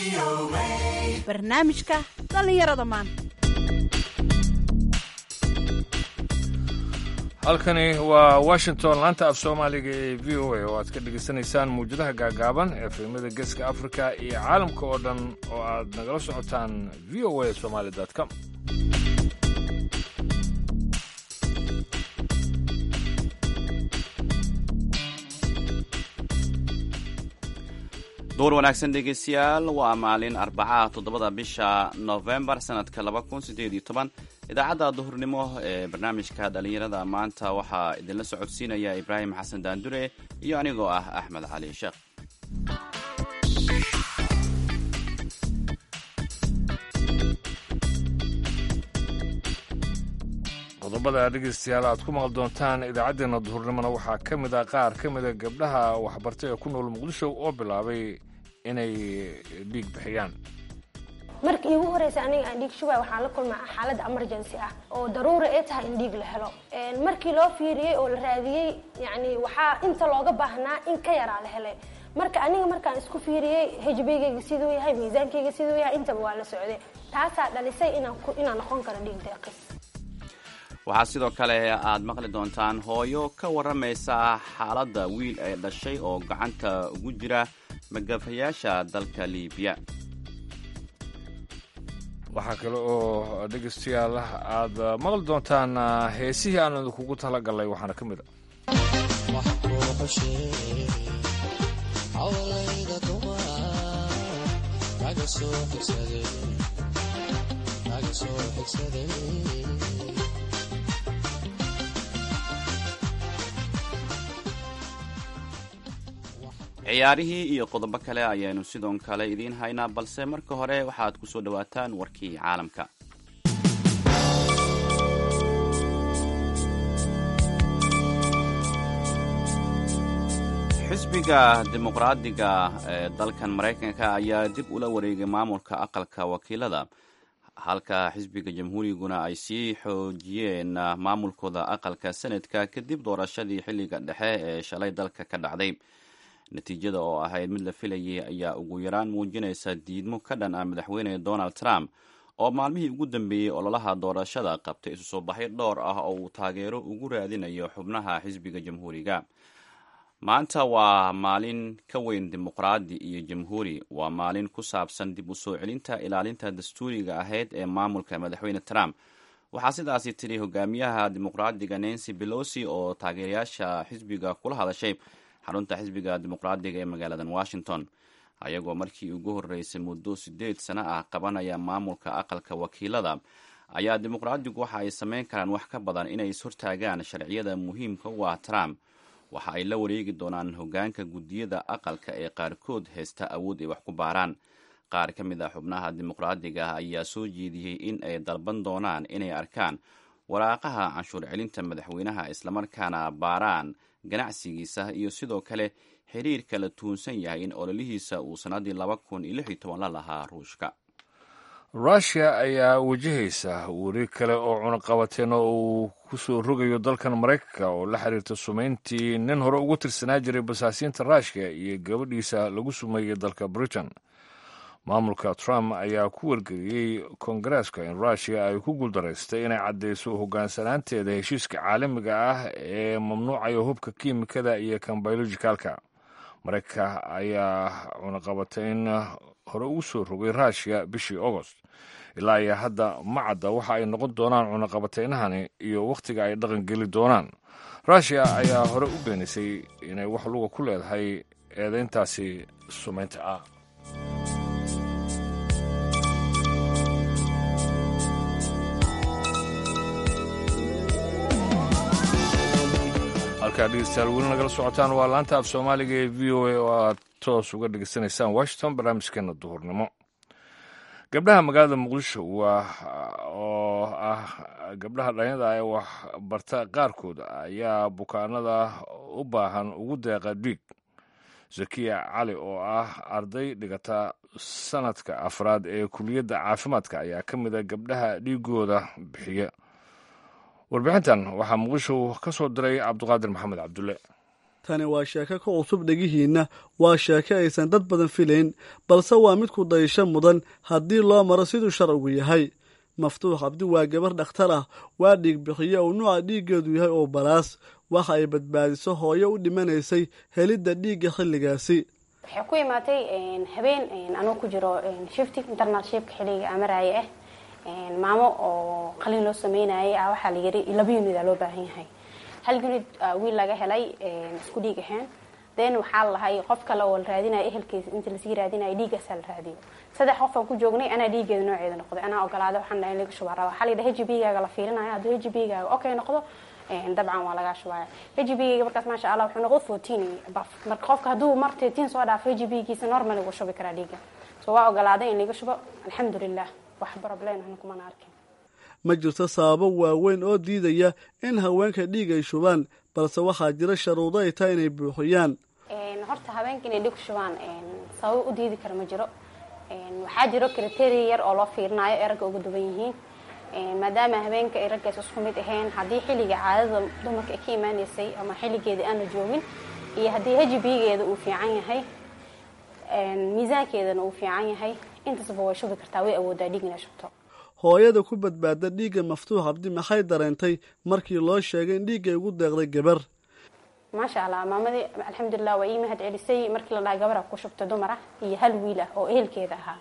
barnaamijka dhallinyarada maanta halkani waa washington laanta af soomaaliga ee v o a oo aad ka dhegaysanaysaan muwjadaha gaagaaban ee filimada geeska afrika iyo caalamka oo dhan oo aad nagala socotaan v o a somaali com duur wanaagsan dhegeystayaal waa maalin arbacaha toddobada bisha novembar sanadka laba kun sideed iyo toban idaacadda duhurnimo ee barnaamijka dhallinyarada maanta waxaa idinla socodsiinaya ibraahim xasan daandure iyo anigoo ah axmed cali sheekh qodobada dhegeystayaal aad ku maqli doontaan idaacaddeenna duhurnimona waxaa ka mid ah qaar ka mida gabdhaha waxbartay ee ku nool muqdisho oo bilaabay inay dhiig bixiyaan markii iigu horeysa aniga aan dhiig shubay waxaan la kulmaa xaalad emergency ah oo daruuri ay tahay in dhiig la helo markii loo fiiriyey oo la raadiyey yani waxaa inta looga baahnaa in ka yaraa la helay marka aniga markaan isku fiiriyey hbgayga siduu yahay miisaankayga siduu yahay intaba waa la socday taasaa dhalisay inaan noqon karo dhiig deeqis waxaa sidoo kale aad maqli doontaan hooyo ka warramaysa xaaladda wiil ay dhashay oo gacanta ugu jira magafayaasha dalka liibiya waxaa kale oo dhegeystayaal aad maqli doontaan heesihii aan idinkugu talagalnay waxaana ka mid a ciyaarihii iyo qodobo kale ayaanu sidoo kale idiin haynaa balse marka hore waxaad ku soo dhowaataan warkii caalamka xisbiga dimuqraadiga ee dalkan maraykanka ayaa dib ula wareegay maamulka aqalka wakiilada halka xisbiga jamhuuriguna ay sii xoojiyeen maamulkooda aqalka senadka kadib doorashadii xilliga dhexe ee shalay dalka ka dhacday natiijada oo ahayd mid la filayay ayaa ugu yaraan muujinaysa diidmo ka dhan ah madaxweyne donald trump oo maalmihii ugu dambeeyey ololaha doorashada qabtay isu soo baxyo dhowr ah oo uu taageero ugu raadinayo xubnaha xisbiga jamhuuriga maanta waa maalin ka weyn dimuqraadi iyo jamhuuri waa maalin ku saabsan dib u soo celinta ilaalinta dastuuriga ahayd ee maamulka madaxweyne trump waxaa sidaasi tidhi hogaamiyaha dimuqraadiga nancy belosi oo taageerayaasha xisbiga kula hadashay xarunta xisbiga dimuqraadiga ee magaaladan washington ayagoo markii ugu horreysay muddo siddeed sano ah qabanaya maamulka aqalka wakiilada ayaa dimuqraadigu waxa ay samayn karaan wax ka badan inay ishortaagaan sharciyada muhiimka u ah trump waxa ay la wareegi doonaan hoggaanka guddiyada aqalka ee qaarkood haysta awood ay wax ku baaraan qaar ka mid a xubnaha dimuqraadiga ah ayaa soo jeediyey in ay dalban doonaan inay arkaan waraaqaha canshuur celinta madaxweynaha islamarkaana baaraan ganacsigiisa iyo sidoo kale xiriirka la tuunsan yahay in ololihiisa uu sannaddii laba kun iyo lix iyo toban la lahaa ruushka rushia ayaa wajahaysa weri kale oo cunaqabateen oo uu ku soo rogayo dalkan maraykanka oo la xiriirta sumayntii nin hore ugu tirsanaa jiray basaasiinta rushia iyo gabadhiisa lagu sumeeyey dalka britain maamulka trump ayaa ku wargeliyey kongareeska in rushia ay ku guuldaraystay inay caddayso hoggaansanaanteeda heshiiska caalamiga ah ee mamnuucaya hubka kiimikada iyo kan biologicalka maraykanka ayaa cunaqabatayn hore ugu soo rogay rushia bishii agost ilaa iyo hadda ma cadda waxa ay noqon doonaan cunaqabataynahani iyo wakhtiga ay dhaqan geli doonaan rushia ayaa hore u beenisay inay wax luga ku leedahay eedayntaasi sumaynta ah halkaa dhegeystayaal weli nagala socotaan waa laanta af soomaaliga ee v o a oo aad toos uga dhegeysanaysaan washington barnaamijkeena duhurnimo gabdhaha magaalada muqdisho waa oo ah gabdhaha dhalinyada ee wax barta qaarkood ayaa bukaanada u baahan ugu deeqa dhiig zakiya cali oo ah arday dhigata sanadka afraad ee kuliyadda caafimaadka ayaa ka mid a gabdhaha dhiigooda bixiya warbixintan waxaa muqdisho ka soo diray cabduqaadir maxamed cabdulle tani waa sheeko ka cusub dhegihiinna waa sheeko aysan dad badan filayn balse waa mid ku dayasho mudan haddii loo maro siduu sharcigu yahay maftuux cabdi waa gabar dhakhtar ah waa dhiig bixiye uu nuuca dhiiggeedu yahay oo balaas waxa ay badbaadiso hooyo u dhimanaysay helidda dhiigga xilligaasi waxay ku imaatay habeen anuu ku jiro shifti internalshipka xilliga amaraaye ah maamo oo qalin loo sameynayay ah waxaa la yiri laba unid aa loo baahan yahay hal unid wiil laga helay isku dhiig ahaan then waxaa lahay qof kale oo la raadinaya ehelkiisa inta lasii raadinaya dhiiggaasaa la raadiyo saddex qof aan ku joognay anaa dhiiggeeda nooceeda noqday anaa ogolaaday waxaan dhahay in laga shubaa raba waxaa la yidhaha hbgaaga la fiirinaya hadduu hbgaaga okay noqdo dabcan waa lagaa shubaya hbgayga markaas maasha allah wuxuu noqdo fourteen baf marka qofka hadduu mar thirteen soo dhaafo hbgiisa normal ugu shubi karaa dhiigga so waa ogolaaday in laga shubo alxamdulilah wax problem ahna kumana arkin ma jirto sababo waaweyn oo diidaya in haweenka dhiig ay shubaan balse waxaa jira sharuudo ay tahay inay buuxiyaan horta haweenka inay dhig shubaan sababo u diidi kara ma jiro waxaa jiro criteria yar oo loo fiirinayo ee ragga uga duwan yihiin maadaama haweenka ay raggaas isku mid ahayn haddii xilliga caadada dumarka ay ka imaaneysay ama xilligeeda aan la joogin iyo haddii hbgeeda uu fiican yahay miisaankeedana uu fiican yahay intaasba way shubi kartaa way awoodaa dhiig inay shubto hooyada ku badbaada dhiigga maftuux cabdi maxay dareentay markii loo sheegay in dhiiggay ugu deeqday gabar maasha allah maamadii alxamdulilah waa ii mahad celisay markii la dhaha gabara ku shubta dumara iyo hal wiil ah oo ehelkeeda ahaa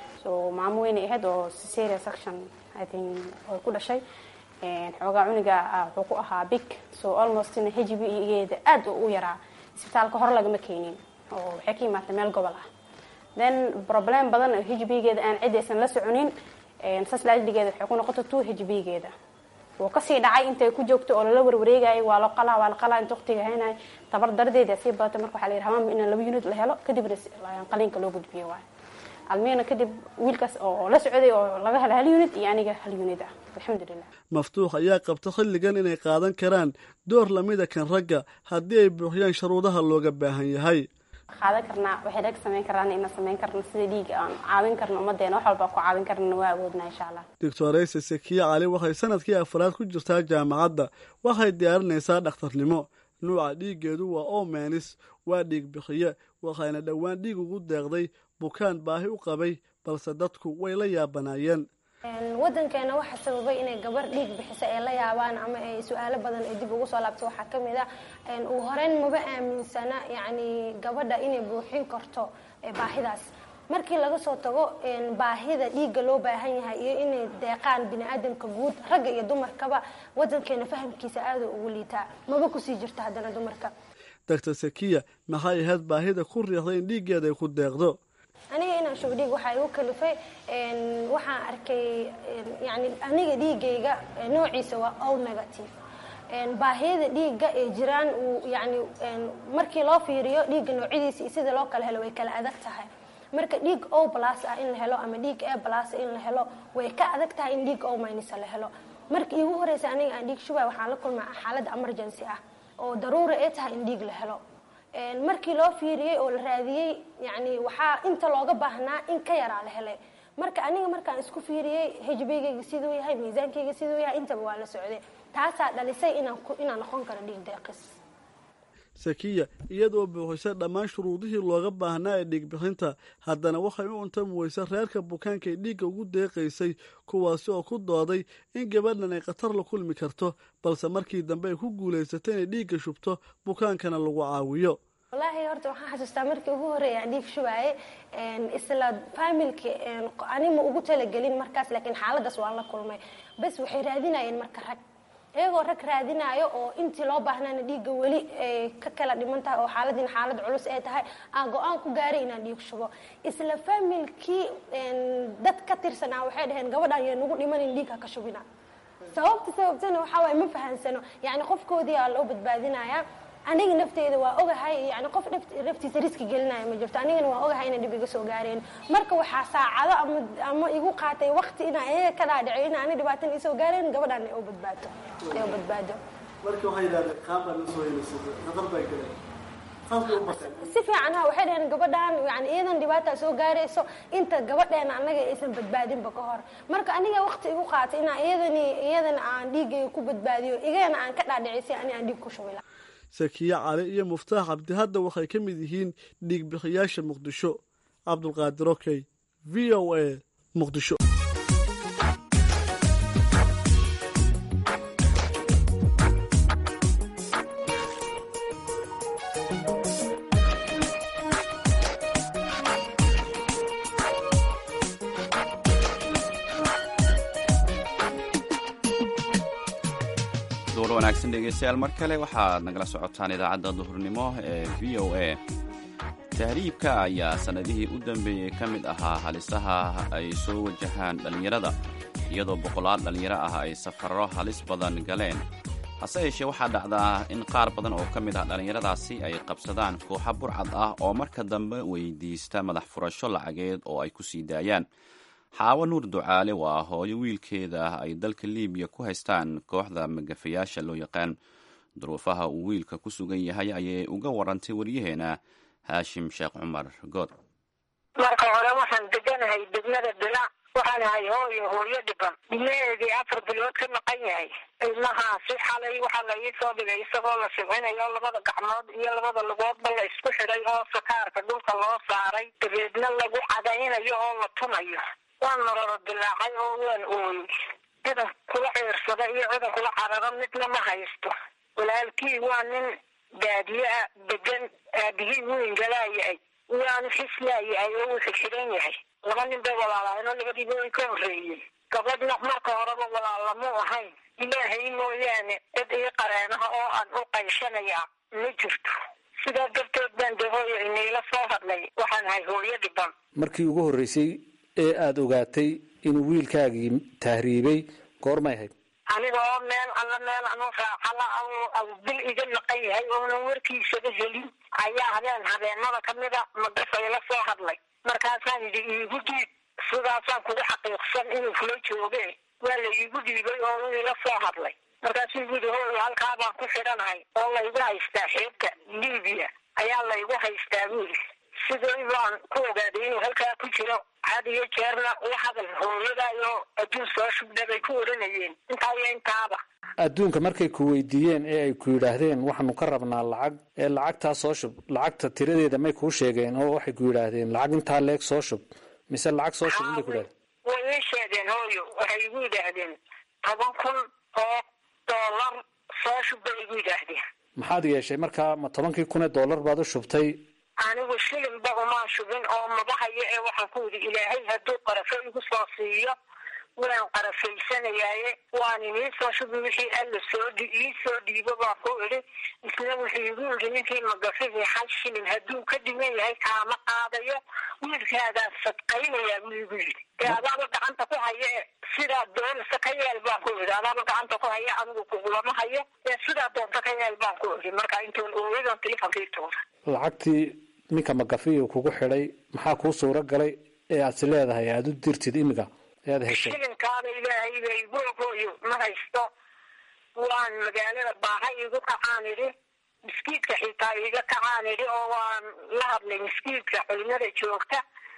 so maamo weynay ahayd oo cesaria section i think oo ku dhashay xoogaa cuniga wuxuu ku ahaa big so almostna hbgeeda aad u yaraa isbitaalka hore lagama keenin oo waxay ka imaatay meel gobol ah then problem badan oo hbgeeda aan cid aysan la soconin saslaajligeeda waxay ku noqotay two hbgeeda wuu kasii dhacay intay ku joogto oo lala warwareegayay waa la qalaa waa la qalaa inta waqtiga haynay tabar dardeeda sii badatay marka waxaa la yidhi hamaanba in laba unit la helo kadibna qaliinka loo gudbiyo waay almina kadib wiilkaas oo la socday oo laga hela hal unit iyo aniga hal unit ah alxamdulilah maftuux ayaa qabta xilligan inay qaadan karaan door lamida kan ragga haddii ay buuxiyaan sharuudaha looga baahan yahay qaadan karnaa waxay rag samayn karaan ina samayn karna sida dhiiga aan caawin karna ummadeena wax walba ku caawin karna waa awoodnaa insha allah doctorayse sekiya cali waxay sanadkii afraad ku jirtaa jaamacadda waxay diyaarinaysaa dhakhtarnimo nuuca dhiiggeedu waa omenis waa dhiig bixiye waxayna dhowaan dhiig ugu deeqday bukaan baahi u qabay balse dadku way la yaabanaayeen wadankeena waxa sababay inay gabar dhiig bixisa ay la yaabaan ama ay su-aalo badan ay dib ugu soo laabto waxaa ka mid ah uu horeyn maba aaminsana yacni gabadha inay buuxin karto baahidaas markii laga soo tago baahida dhiigga loo baahan yahay iyo inay deeqaan bini aadamka guud ragga iyo dumarkaba wadankeena fahamkiisa aada ugu liitaa maba kusii jirto haddana dumarka doctor sakiya maxay ahayd baahida ku riixday in dhiiggeeda ay ku deeqdo aniga inaan shubo dhiig waxaa igu kalifay waxaan arkay yani aniga dhiigayga noociisa waa o negative baahiyada dhiigga ee jiraan uu yani markii loo fiiriyo dhiigga noocyadiisa iyo sida loo kala helo way kala adag tahay marka dhiig o plus ah in la helo ama dhiig a plus in la helo way ka adag tahay in dhiig o minus la helo marka iigu horeysa aniga aan dhiig shubay waxaan la kulmaa xaalad emergency ah oo daruura ay tahay in dhiig la helo markii loo fiiriyey oo la raadiyey yani waxaa inta looga baahnaa in ka yaraa la helay marka aniga markaan isku fiiriyey hbgayga siduu yahay miisaankayga siduu yahay intaba waa la socday taasaa dhalisay inaan noqon karo dhiig deeqis sakiya iyadoo buuxisa dhammaan shuruudihii looga baahnaa ee dhiigbixinta haddana waxay u untami weysa reerka bukaanka ay dhiigga ugu deeqaysay kuwaasi oo ku dooday in gabadhan ay khatar la kulmi karto balse markii dambe ay ku guulaysatay inay dhiigga shubto bukaankana lagu caawiyo wallaahi horta waxaan xasuustaa markii ugu horreeya aan dhiig shubaaye isla faamilki anima ugu talagelin markaas laakiin xaaladaas waan la kulmay bas waxay raadinayeen marka rag iyagoo rag raadinaayo oo intii loo baahnaana dhiigga weli ka kala dhiman tahay oo xaaladiina xaalad culus ay tahay aan go-aan ku gaaray inaan dhiig shubo isla faamilkii dad ka tirsanaa waxay dhaheen gabadhaan yaa nagu dhimanin dhiig ha ka shubina sababta sababtana waxaa waaye ma fahansano yacni qofkoodii aa loo badbaadinayaa aniga nafteyda waa ogahay yani qof naftiisa riski gelinaya ma jirto anigana waa ogahay inay dhib iga soo gaareen marka waxaa saacado ama ama igu qaatay waqti inaa iyaga ka dhaadhico in ani dhibaatan isoo gaareen gabadhaan ay u badbaado ay u badbaado marka waxay yidhahdeen qaabaan usoo helaysatay khatar bay galeen si fiican ha waxay dhaheen gabadhaan yani iyadan dhibaataa soo gaarayso inta gabadheena annaga aysan badbaadinba ka hor marka aniga waqti igu qaatay inaa iyadani iyadana aan dhiigayga ku badbaadiyo igana aan ka dhaadhicisay ani aan dhiig ku shubi lahaa sakiye cali iyo muftaax cabdi hadda waxay ka mid yihiin dhiigbixiyaasha muqdisho cabdulqaadir okey v o a muqdisho duur wanaagsan dhegeystayaal mar kale waxaad nagala socotaan idaacadda duhurnimo ee v o a tahriibka ayaa sannadihii u dambeeyey ka mid ahaa halisaha ay soo wajahaan dhallinyarada iyadoo boqolaal dhallinyaro ah ay safarro halis badan galeen hase yeeshee waxaa dhacdaa in qaar badan oo ka mid ah dhallinyaradaasi ay qabsadaan kooxa burcad ah oo marka dambe weydiista madax furasho lacageed oo ay ku sii daayaan xaawo nuur ducaale waa hooyo wiilkeeda ay dalka liibiya ku haystaan kooxda magafayaasha loo yaqaan duruufaha uu wiilka ku sugan yahay ayay uga warantay waryaheena haashim sheekh cumar good marka hore waxaan deganahay degmada bila waxaan ahay hooyo hooyo dhiban ilmaheedii afar bilood ka maqan yahay ilmahaasi xalay waxaa la ii soo dhigay isagoo la sibcinayo labada gacmood iyo labada lugoodba la isku xidhay oo sakaarka dhulka loo saaray dabeedna lagu cadaynayo oo la tumayo waan mararo dilaacay oo waan ooyey cidan kula ciirsada iyo cidan kula cararo midna ma haysto walaalkii waa nin baadiye ah degan aabihii weyn galaayahay waanu xislaayahay oo uu xidxidan yahay laba nin bay walaalahaynoo labadiiba way ka horreeyeen gabadhna marka horeba walaalamuu ahayn ilaahay mooyaane cid ii qareenaha oo aan u qayshanayaa ma jirto sidaa darteed baan de hooyo iniila soo hadlay waxaan ahay hooyo dhiban markii ugu horreysay ee aada ogaatay inuu wiilkaagii tahriibay goormay ahayd aniga oo meel alla meel anu raacala aw bil iga maqan yahay oonan warkiisaba helin ayaa habeen habeenada kamida magafay la soo hadlay markaasaan yidhi iigu dhiib sidaasaan kugu xaqiiqsan inuu kula jooge waa la iigu dhiibay oo uu ila soo hadlay markaasuu yidhi hooy halkaa baan ku xidhanahay oo laygu haystaa xeebta libiya ayaa laygu haystaa buuli sidii baan ku ogaaday inuu halkaa ku jiro had iyo jeerna la hadal hooyadayo adduun soo shubdha bay ku odhanayeen intaa iyo intaaba adduunka markay ku weydiiyeen ee ay ku yidhaahdeen waxaanu ka rabnaa lacag ee lacagtaa soo shub lacagta tiradeeda may kuu sheegeen oo waxay ku yidhaahdeen lacag intaa leeg soo shub mise lacag soo shub inbay ku yidhahdeen way ii sheegeen hooyo waxay igu yidhaahdeen toban kun oo doolar soo shub bay igu yidhaahdeen maxaad yeeshay markaa ma tobankii kun ee doolar baad u shubtay anigu shilinba umaan shubin oo mabahayo ee waxaan ku yidhi ilaahay hadduu qarafo igu soo siiyo waan qarafaysanayaaye waan inii soo shubi wixii alla soo ii soo dhiibo baan ku idhi isna wuxuu igu yidhi ninkii magafihii hal shilin hadduu ka dhiman yahay kaama qaadayo wiilkaagaan sadqaynayaa buu igu yidhi dee adaaba gacanta ku haya e sidaa doonisa ka yeel baan ku idhi adaaba gacanta ku haya anigu kugulama hayo ee sidaa doonta ka yeel baan ku idhi marka intoon ooyadan telefonkii tuura lacagtii ninka magafiyu kugu xidhay maxaa kuu suuro galay ee aad si leedahay aada u dirtid imiga ee aad heshay shilinkaada ilaahay bay googooyo ma haysto waan magaalada baaha igu kacaan idhi miskiidka xitaa iga kacaan idhi oo waan la hadlay miskiidka culimada joogta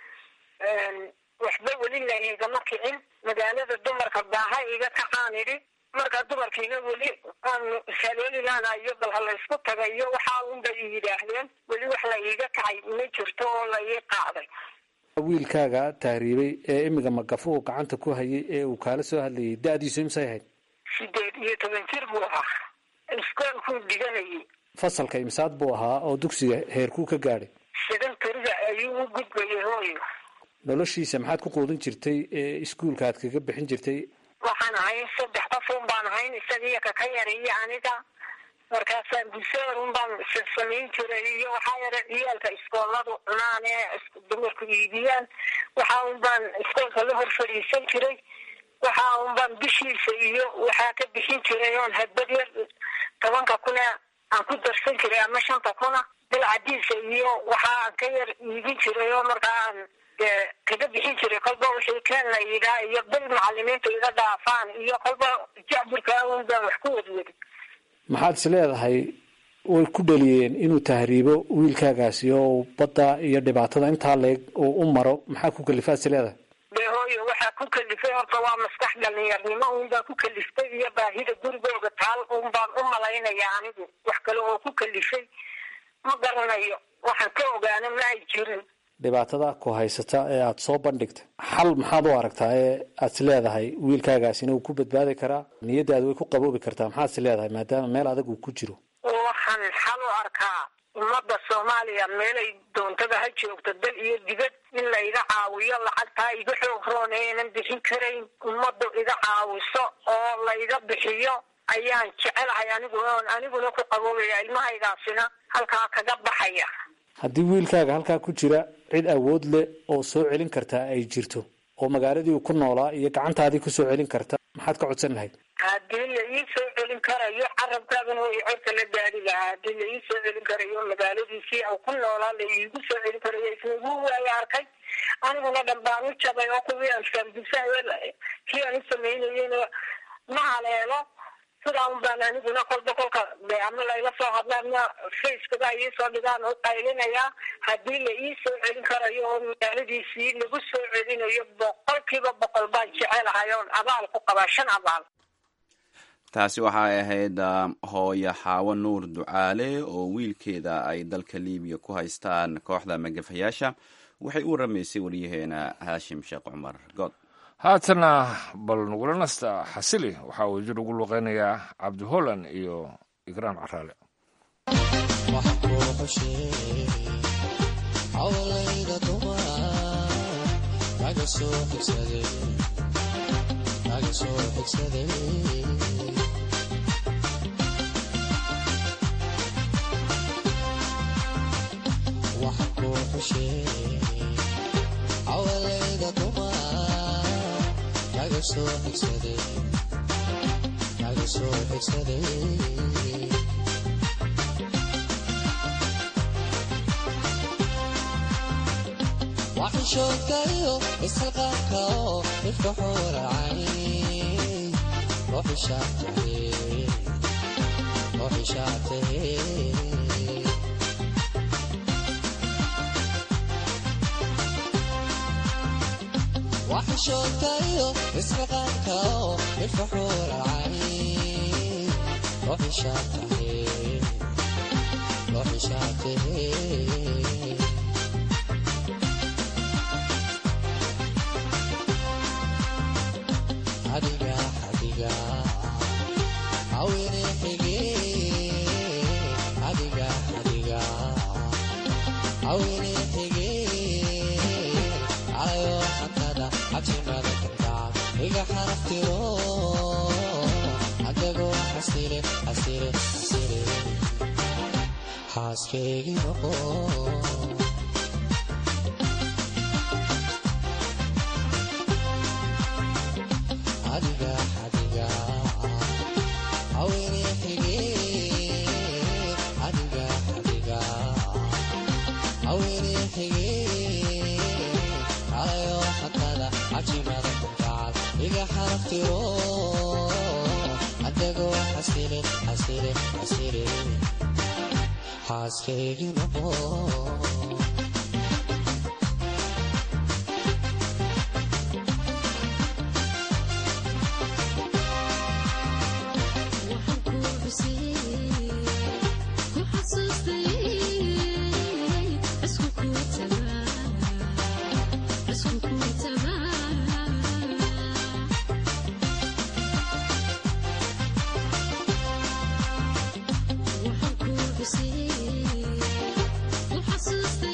waxba weli la igama kicin magaalada dumarka baaha iga kacaan idhi marka dumarkiina weli aanu haleelilaanayo bal ha laysku tagayo waxaa unbay i yidhaahdeen weli wax la iiga kacay ma jirto oo la ii qaaday wiilkaaga tahriibay ee imiga magafuhu gacanta ku hayay ee uu kaala soo hadlayay da-diisu imsay ahayd sideed iyo toban jir buu ahaa iskoolkuu dhiganayay fasalka imsaad buu ahaa oo dugsiga heerkuu ka gaadhay sidan tariga ayuu u gudbayay hooyo noloshiisa maxaad ku quudin jirtay ee iskuulka aad kaga bixin jirtay waxaan ahayn saddex qof un baan ahayn isagiiyo kaka yariyo aniga markaasaan buseer un baan samayn jiray iyo waxaa yara ciyaalka iskooladu cunaan ee dumarku iibiyaan waxaa un baan iskoolka la hor fadhiisan jiray waxaa un baan bishiisa iyo waxaa ka bixin jiray oon hadbad yar tobanka kuna aan ku darsan jiray ama shanta kuna bilcadiisa iyo waxaa aan ka yar iibin jiray oo markaa aan dee kaga bixin jiray kolba wixii keen la yidhaa iyo bil macalimiintu iga dhaafaan iyo kolba jacburka un baan wax ku wadwadi maxaad is leedahay way ku dhaliyeen inuu tahriibo wiilkaagaasi oo badda iyo dhibaatada intaa leeg uu u maro maxaa ku kalifaad is leedahay dee hooyo waxaa ku kalifay horta waa maskax dhalinyarnimo un baan ku kaliftay iyo baahida gurigooga taal un baan u malaynaya anigu wax kale oo ku kalifay ma garanayo waxaan ka ogaana ma ay jirin dhibaatada ku haysata ee aada soo bandhigtay xal maxaad u aragtaa ee aad is leedahay wiilkaagaasina uu ku badbaadi karaa niyadaada way ku qaboobi kartaa maxaad is leedahay maadaama meel adag uu ku jiro waxaan xal u arkaa ummadda soomaaliya meelay doontada ha joogto dal iyo dibad in layga caawiyo lacagtaa iga xoog roon enan bixin karayn ummaddu iga caawiso oo layga bixiyo ayaan jecelahay anigu oon aniguna ku qaboobaya ilmahaygaasina halkaa kaga baxaya haddii wiilkaaga halkaa ku jira cid awood leh oo soo celin kartaa ay jirto oo magaaladii uu ku noolaa iyo gacantaadii kusoo celin karta maxaad ka codsan lahayd haddii la ii soo celin karayo carabkaagana way corka la gaari lahaa haddii la ii soo celin karayo magaaladiisii au ku noolaa la iigu soo celin karayo isnagu waaya arkay aniguna dhan baan u jabay oo kuwii aan faamdugsahay kii aan u samaynayena ma haleelo sidaa un baan aniguna kolba kolka de ama layla soo hadla ama facekada iisoo dhigaan u qaylinayaa haddii la ii soo celin karayo oo magaaladiisii lagu soo celinayo boqolkiiba boqol baan jecelahay oon abaal ku qabaa shan abaal taasi waxay ahayd hooyo xaawo nuur ducaale oo wiilkeeda ay dalka libiya ku haystaan kooxda magafayaasha waxay u waramaysay wariyaheena haashim sheekh cumar good haatana bal nagula nasta xasili waxaa uu jir ugu luqeynayaa cabdi holland iyo ikraam caraale waxishookayo isxilqaanka oo ifka xuuracay ruuxishaatahe waxishookayo isxilqaanka oo ifka xuuracay ruuxishaatahe ruuxishaatahe adiga adiga awene xige adiga adiga awene xige ayo xantada cabsimada kantaca iga xaraftiro adago xasile xasile xasile xaaskeygi noqo adiga adiga awene xige adiga adiga awene xige ayo xatada cajimada kuntacal iga xaraftiro adago xasile xasile xasile xaaskeygi noqo Waxaan ku xusay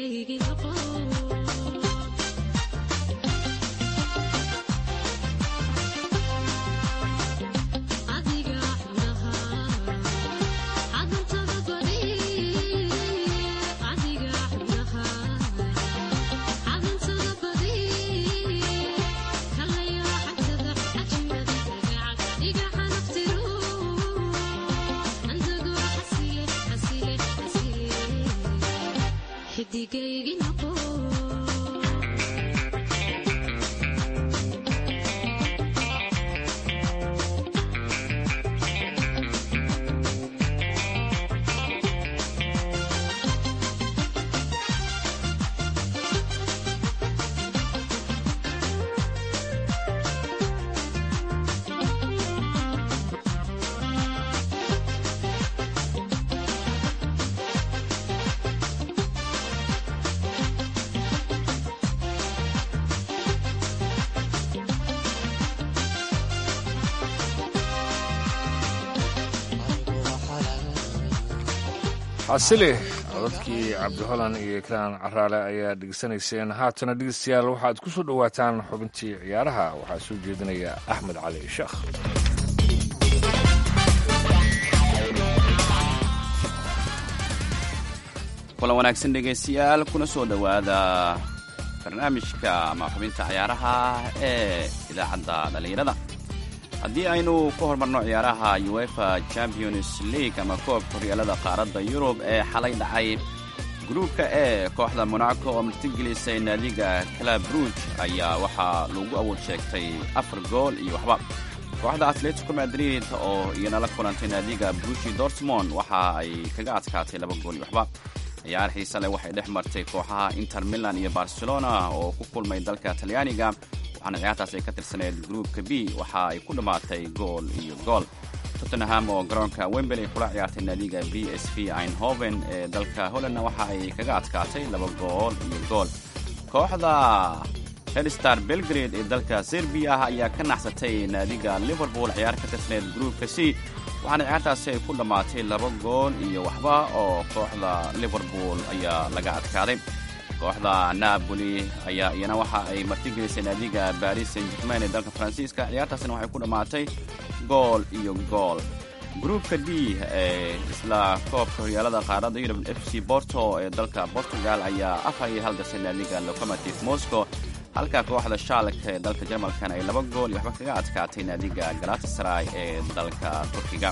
xasili codadkii cabdiholan iyo ikraan caraale ayaa dhegeysanayseen haatana dhegeystayaal waxaad ku soo dhowaataan xubintii ciyaaraha waxaa soo jeedinaya axmed cali sheekh kulan wanaagsan dhegaystayaal kuna soo dhowaada barnaamijka ama xubinta ciyaaraha ee idaacadda dhallinyarada haddii aynu ku hormarno ciyaaraha uefa champions league ama koobka horyaalada qaaradda yurub ee xalay dhacay gruubka e kooxda monaco oo martigelisay naadiga club ruuj ayaa waxaa lagu awood sheegtay afar gool iyo waxba kooxda atletico madrid oo iyana la kulantay naadiga brushi dortmond waxa ay kaga adkaatay laba gool iyo waxba ciyaar xiise leh waxay dhex martay kooxaha inter milan iyo barcelona oo ku kulmay dalka talyaaniga waxaana ciyaartaas ay ka tirsaneed gruupka b waxa ay ku dhammaatay gool iyo gool tottenham oo garoonka wembley kula ciyaartay naadiga b s v einhoven ee dalka hollandna waxa ay kaga adkaatay laba gool iyo gool kooxda hedstar belgrade ee dalka serbiya ayaa ka naxsatay naadiga liverpool ciyaar ka tirsaneed gruupka c waxaana ciyaartaasi ay ku dhammaatay laba gool iyo waxba oo kooxda liverpool ayaa laga adkaaday kooxda napoli ayaa iyana waxa ay martigelisay naadiga baris saint germain ee dalka faransiiska ciyaartaasina waxay ku dhammaatay gool iyo gool gruupka d ee isla koobka horyaalada qaaradda yurub f c borto ee dalka portugal ayaa afar iyo hal gasay naadiga locomotive moscow halka kooxda shaalka ee dalka jarmalkan ay laba gool iyo waxba kaga adkaatay naadiga galatasaray ee dalka turkiga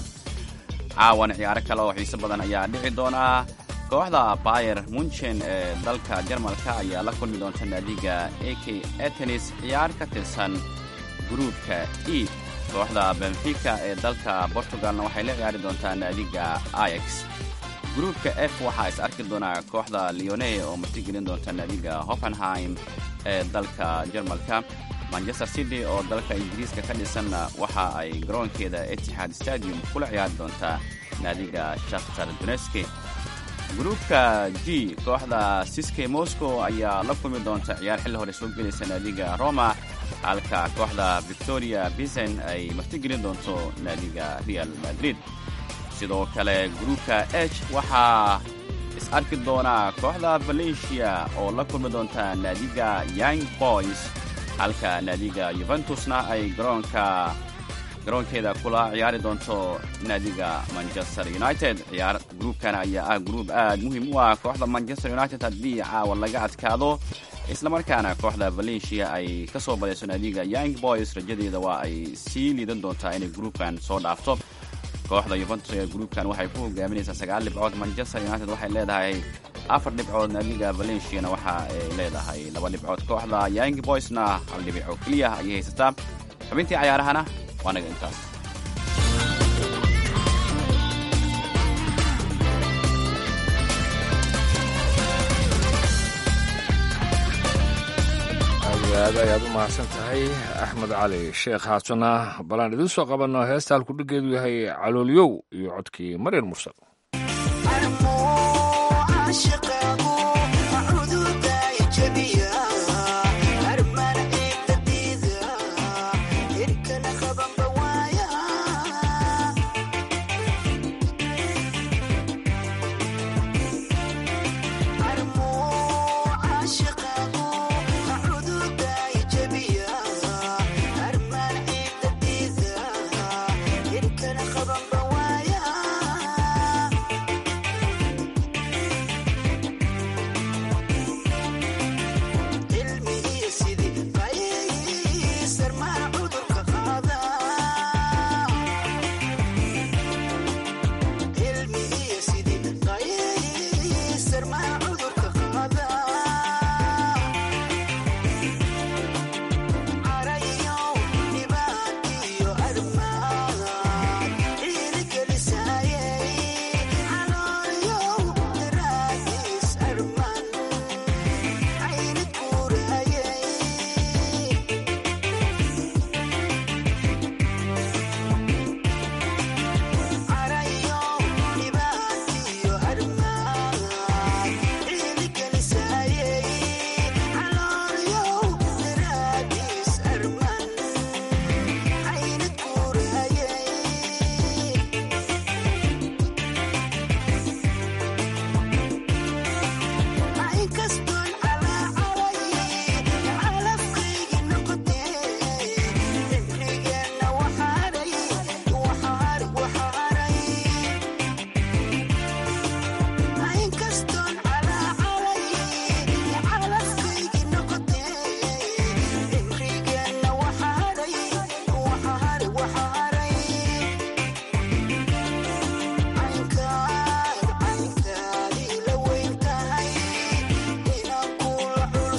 caawan ciyaaro kale oo xiise badan ayaa dhici doonaa kooxda bayer munchen ee dalka jarmalka ayaa la kulmi doonta naadiga a k atenis ciyaar ka tirsan gruupka e kooxda benfica ee dalka portugalna waxay la ciyaari doontaa naadiga ix gruupka f waxaa is arki doonaa kooxda leone oo martigelin doonta naadiga hoffenheim ee dalka jarmalka manchester city oo dalka ingiriiska ka dhisanna waxa ay garoonkeeda etixaad stadium kula ciyaari doontaa naadiga shakhtar doneski gruupka g kooxda siske moscow ayaa la kulmi doonta ciyaar xilli hore soo gelaysa naadiga roma halka kooxda victoria bisen ay martigelin doonto naadiga real madrid sidoo kale gruupka h waxaa is arki doonaa kooxda valencia oo la kulmi doonta naadiga young boys halka naadiga yuventusna ay garoonka garoonkeeda kula ciyaari doonto naadiga manchester united ciyaar gruubkan ayaa ah gruub aad muhiim u ah kooxda manchester united haddii caawa laga adkaado islamarkaana kooxda valencia ay ka soo badayso naadiga young boys rajadeeda waa ay sii liidan doontaa inay gruubkan soo dhaafto kooxda yuventus ee gruubkan waxay ku hogaaminaysaa sagaal dhibcood manchester united waxay leedahay afar dhibcood naadiga valenciana waxa ay leedahay laba dhibcood kooxda young boysna hal dhibico keliya ayay haysataa xubintii cayaarahana waa naga intaas aad iyo aad ayaad u mahadsan tahay axmed cali sheekh haatana balaan idiin soo qabanno heesta halkudhigeedu yahay caloolyow iyo codkii maryar mursal Armo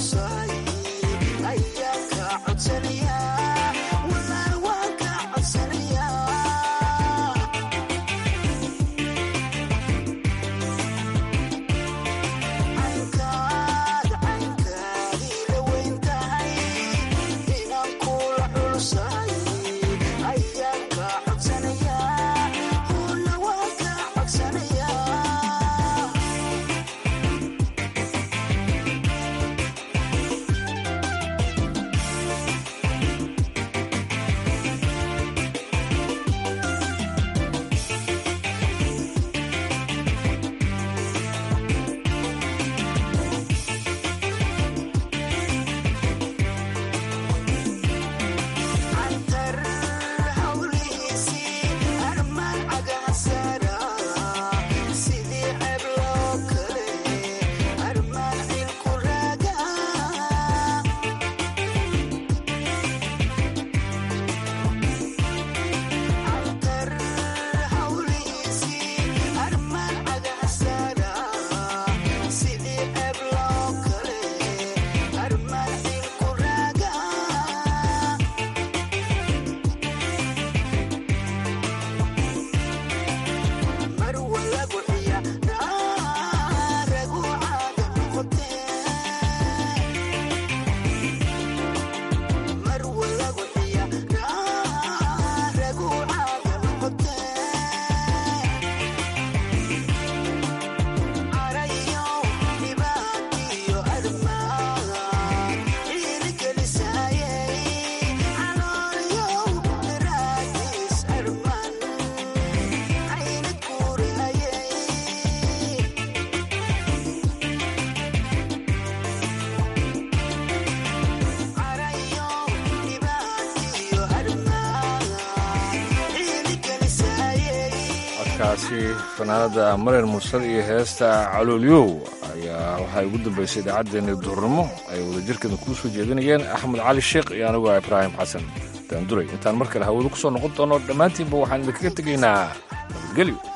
kaasi fanaanada marer mursal iyo heesta caloolyow ayaa waxaa ugu dambaysay idaacaddeenii duurnimo ay wadajirkeeda kuu soo jeedinayeen axmed cali sheekh iyo anigu ah ibraahim xasan daanduray intaan mar kale hawadu ku soo noqon doono dhammaantiinba waxaan idinkaga tegaynaa nabadgelyo